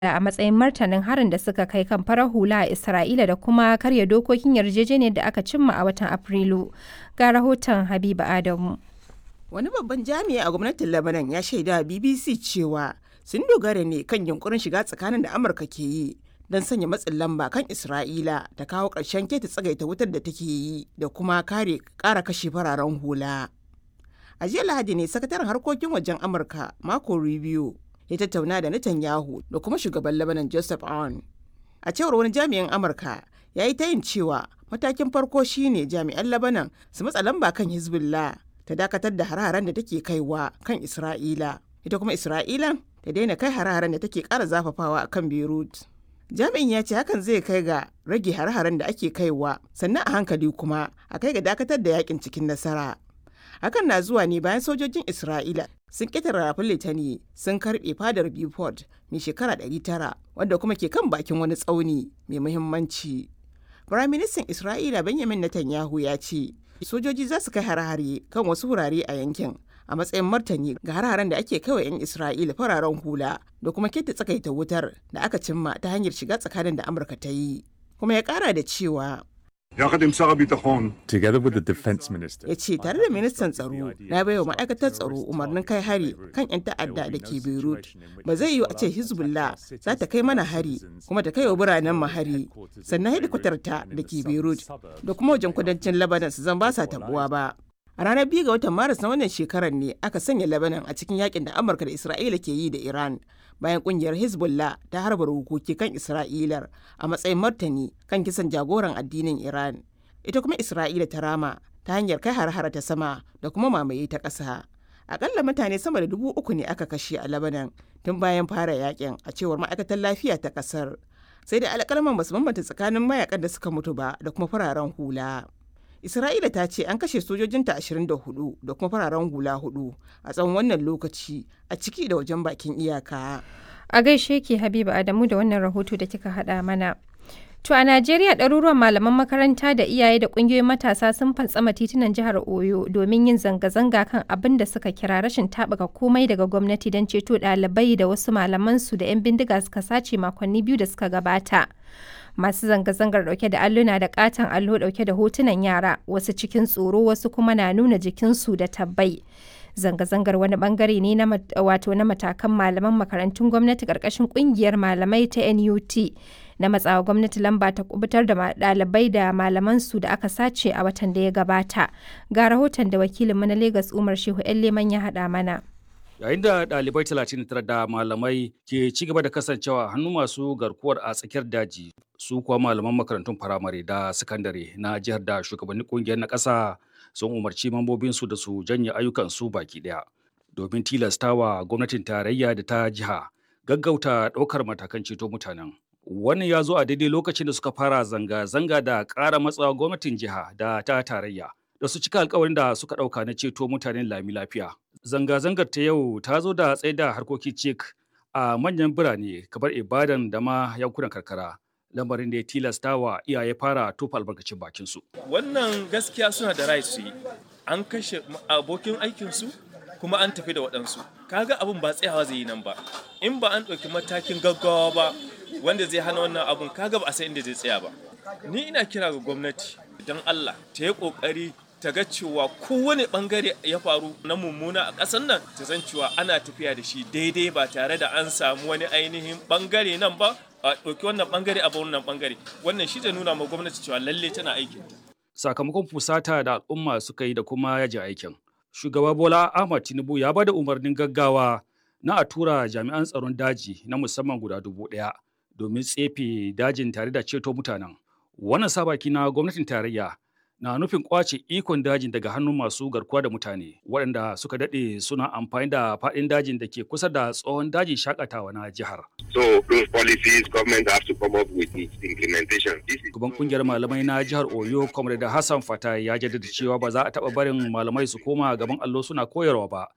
a matsayin martanin harin da suka kai kan farar hula a Isra'ila da kuma karya dokokin yarjejeniyar da aka cimma a watan Afrilu. Ga rahoton Habiba Adamu. Wani babban jami'i a gwamnatin Lebanon ya shaida BBC cewa sun dogara ne kan yunkurin shiga tsakanin da Amurka ke yi don sanya matsin lamba kan Isra'ila da kawo ƙarshen keta tsagaita wutar da take yi da kuma kare ƙara kashe fararen hula. A jiya Lahadi ne sakataren harkokin wajen Amurka Marco Rubio ya tattauna da Netanyahu da kuma shugaban Lebanon Joseph Aoun. A cewar wani jami'in Amurka ya yi tayin cewa matakin farko shine jami'an Lebanon su matsa lamba kan Hezbollah ta dakatar da hare-haren da take kaiwa kan Isra'ila. Ita kuma Isra'ila ta daina kai hare-haren da take ƙara zafafawa a kan Beirut. Jami'in ya ce hakan zai kai ga rage hare-haren da ake kaiwa sannan a hankali kuma a kai ga dakatar da yakin cikin nasara. Hakan na zuwa ne bayan sojojin Isra'ila sun ƙetare rafin Litani sun karɓe fadar Beaufort mai shekara 900 wadda kuma ke kan bakin wani tsauni mai muhimmanci. Firaministan Isra'ila Benjamin Netanyahu ya ce sojoji za su kai hare-hare kan wasu wurare a yankin a matsayin martani ga hare-haren da ake kawai 'yan Isra'ila fararen hula da kuma keta tsakaita wutar da aka cimma ta hanyar shiga tsakanin da Amurka ta yi. Kuma ya kara da cewa Together with the defense minister. ya ce tare da ministan tsaro na baiwa ma'aikatar tsaro umarnin kai hari kan 'yan ta'adda da ke beirut ba zai yiwu a ce hezbollah za ta kai mana hari kuma ta kai wa biranen mu hari sannan hedikwatar ta da ke beirut da kuma wajen kudancin lebanon su zan ba sa tabuwa ba a ranar biyu ga watan maris na wannan shekarar ne aka sanya lebanon a cikin yakin da amurka da isra'ila ke yi da iran bayan kungiyar hezbollah ta harba hukuki kan isra'ilar a matsayin martani kan kisan jagoran addinin iran ita kuma isra'ila ta rama ta hanyar kai har ta sama da kuma mamaye ta ƙasa akalla mutane sama da dubu uku ne aka kashe a labanan tun bayan fara yakin a cewar ma'aikatar lafiya ta ƙasar sai da alƙalman basu bambanta tsakanin mayakan da suka mutu ba da kuma fararen hula isra'ila ta ce an kashe sojojinta 24 da kuma fararen hula hudu a tsawon wannan lokaci a ciki da wajen bakin iyaka A gaishe ki Habiba Adamu da wannan rahoto da kika haɗa mana. To a Najeriya ɗaruruwan malaman makaranta da iyaye da ƙungiyoyin matasa sun fantsama titunan jihar Oyo domin yin zanga-zanga kan abin da suka kira rashin taɓuka komai daga gwamnati don ceto ɗalibai da wasu malamansu da 'yan bindiga suka sace makonni biyu da suka gabata. Masu zanga-zangar ɗauke da alluna da ƙaton allo ɗauke da hotunan yara wasu cikin tsoro wasu kuma na nuna jikinsu da tabbai. zanga-zangar wani bangare ne na wato na matakan malaman makarantun gwamnati karkashin kungiyar malamai ta NUT na matsawa gwamnati lamba ta kubutar da ɗalibai da malaman su da aka sace a watan da ya gabata ga rahoton da wakilinmu na Legas Umar Shehu Leman ya haɗa mana. yayin da ɗalibai 39 da malamai ke ci gaba da kasancewa hannu masu garkuwar a tsakiyar daji su kuwa malaman makarantun firamare da sakandare na jihar da shugabannin kungiyar na ƙasa sun umarci mambobinsu da su janye ayyukansu baki ɗaya domin tilastawa gwamnatin tarayya da ta jiha gaggauta ɗaukar matakan ceto mutanen wannan ya zo a daidai lokacin da suka fara zanga-zanga da ƙara matsawa gwamnatin jiha da ta tarayya da su cika alkawarin da suka ɗauka na ceto mutanen lami lafiya zanga-zangar ta yau ta zo da tsaye da harkokin cik a manyan birane kamar ibadan da ma yankunan karkara lamarin da ya tilasta wa iyaye fara tofa albarkacin bakinsu. Wannan gaskiya suna da right su yi. An kashe abokin aikinsu kuma an tafi da waɗansu. Kaga abin ba tsayawa zai yi nan ba. In ba an ɗauki matakin gaggawa ba wanda zai hana wannan abun kaga ba a san inda zai tsaya ba. Ni ina kira ga gwamnati don Allah ta yi ƙoƙari ta ga cewa kowane bangare ya faru na mummuna a ƙasar nan ta san cewa ana tafiya da shi daidai ba tare da an samu wani ainihin bangare nan ba a ɗauki wannan bangare a wannan bangare wannan shi zai nuna ma gwamnati cewa lalle tana aikin ta. Sakamakon fusata da al'umma suka yi da kuma yaji aikin. Shugaba Bola Ahmad Tinubu ya bada umarnin gaggawa na a tura jami'an tsaron daji na musamman guda dubu ɗaya domin tsefe dajin tare da ceto mutanen. Wannan sabaki na gwamnatin tarayya na nufin kwace ikon dajin daga hannun masu garkuwa da mutane waɗanda suka daɗe suna amfani da faɗin dajin da ke kusa da tsohon dajin shakatawa na jihar. So those policies government have to come up with its implementation. This is Gaban kungiyar malamai na jihar Oyo, Comrade Hassan Fata ya jaddada cewa ba za a taɓa barin malamai su koma gaban allo suna koyarwa ba,